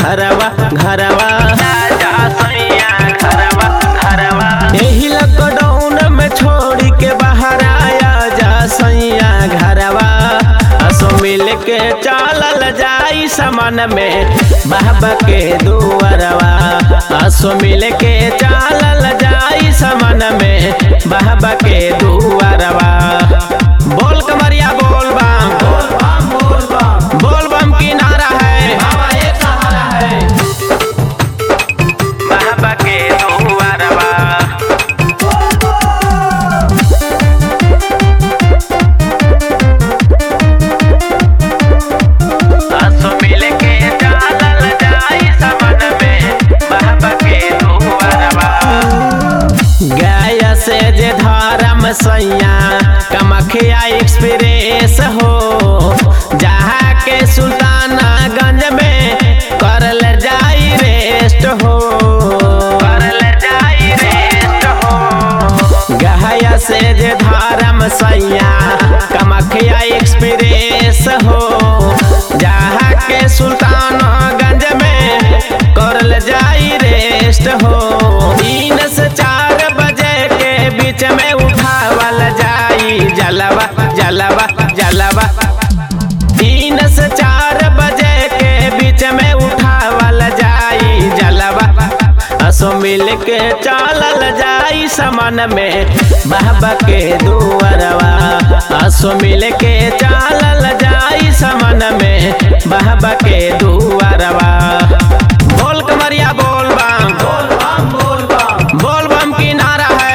घरवा घरवा यही लॉकडाउन में छोड़ के बाहर आया जा सैया घरवा असो मिल के चालल जाई समन में बाबा के दुआरवा असो मिल के चालल जाई समन में बाबा के दुआरवा बोल कमरिया बोल बम बोल बम की नारा है बाबा के दुआरवा आंसू मिल के चालल जाई समन में बाबा के दुआरवा गाया से जे धर्म सैया कमखिया एक्सप्रेस हो जहाँ के सुल्तानागंज में करल जाई रेस्ट हो करल जाई रेस्ट हो गहया से जे धर्म सैया कमखिया एक्सप्रेस हो जहाँ के सुल्तानगंज में करल जाई रेस्ट हो तीन से चार बजे के बीच में उठावल जाई जलवा जलवा जलवा तीन से चार बजे के बीच में उठावल जाई जलवा असो मिल के चालल जाई समन में बाबा के दुआरवा असो मिल के चालल जाई समन में बाबा के दुआरवा बोल कमरिया बोल बम बोल बम की नारा है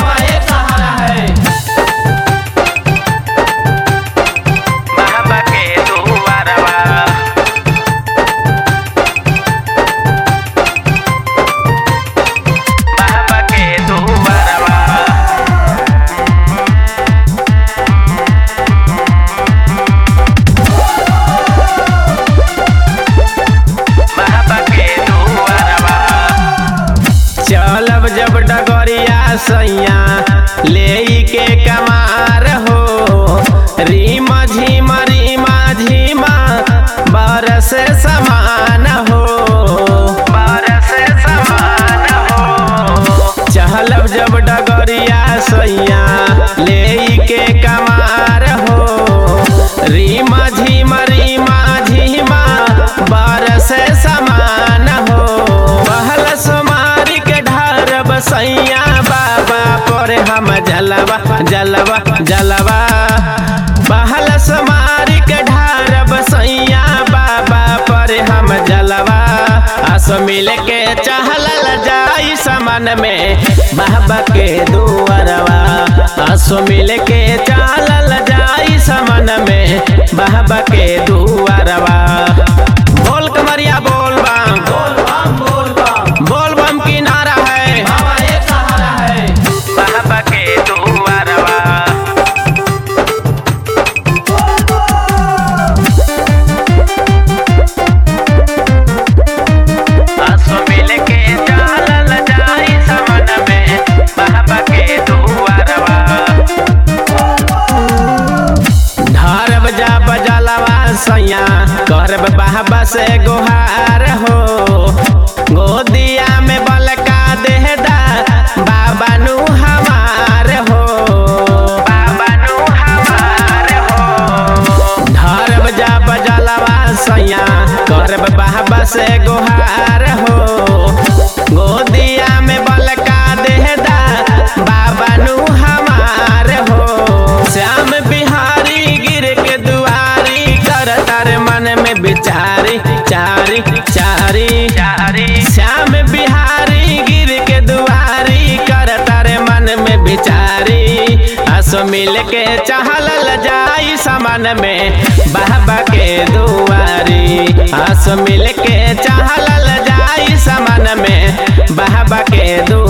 बाबा के दुआरवा बाबा के दुआरवा बाबा के दुआरवा चलब जब डगरिया सैया ले के कमार हो रीमा झीमा रीमा झीमा बरस समान हो बरस समान हो चहलब जब डगरिया सैया ले के कमार हो रीमा झीमा रीमा झीमा बरस समान हो पहल समारी के ढार बसैया बाबा पर हम जलवा जलवा जलवा पहल समारी के ढार बसैया बाबा पर हम जलवा आस मिल के चहलल जाई समन में बाबा के दुआरवा आसो मिल के चालल जाई समन में बाबा के दुआरवा बोल कमरिया बोल बम बोल बम की नारा है बाबा के दुआरवा आंसू मिल के चालल जाई समन में बाबा के दुआरवा ढारब जा बजलवा सैया करब बाबा से गोहार हो गोदिया में बलका देहदा बाबा नु हमार हो बाबा नु हमार हो ढारब जा बजलवा सैया करब बाबा से गोहार हो गोदिया में बलका देहदा बाबा नु हमार हो श्याम बिहारी गिर के दुआरी कर तार मन में बिचारी चारी चारी चारी श्याम बिहारी गिर के दुआरी कर तारे मन में बिचारी आसो मिल के चहलल जाई समन में बाबा के दुआरी आसो मिल के चहलल जाई समन में बाबा के दुआरी